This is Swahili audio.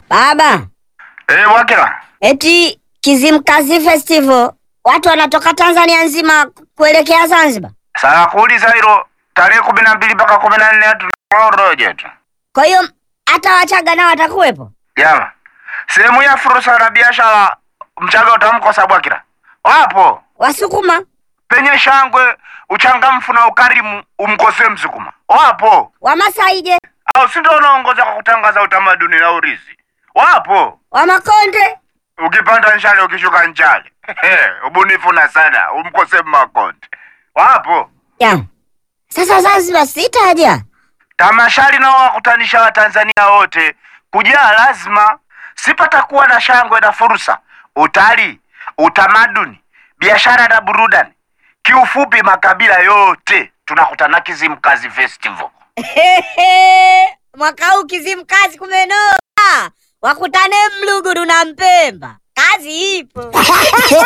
Baba, Eh, Wakila. eti Kizimkazi Festival watu wanatoka Tanzania nzima kuelekea Zanzibar. Sasa kuuliza hilo tarehe kumi na mbili mpaka kumi na nne tunaoroje tu. Kwa hiyo hata Wachaga nao watakuwepo. Jama. Sehemu ya fursa na biashara Mchaga utamkosa Bwakila. Wapo. Wasukuma, Penye shangwe, uchangamfu na ukarimu umkosee Msukuma. Wapo. Wamasai je? Au si ndio unaongoza kwa kutangaza utamaduni na urithi? Wapo. Wamakonde? Ukipanda nchale ukishuka nchale. Ubunifu na sana umkosee Makonde. Wapo. Ya. Sasa Zanzibar sitaja. Tamasha linalowakutanisha Watanzania wote kujaa lazima, sipatakuwa na shangwe na fursa, utalii, utamaduni, biashara na burudani. Kiufupi, makabila yote tunakutana Kizimkazi Festival. Mwaka huu Kizimkazi kumenoga. Wakutane Mluguru na Mpemba. Kazi ipo.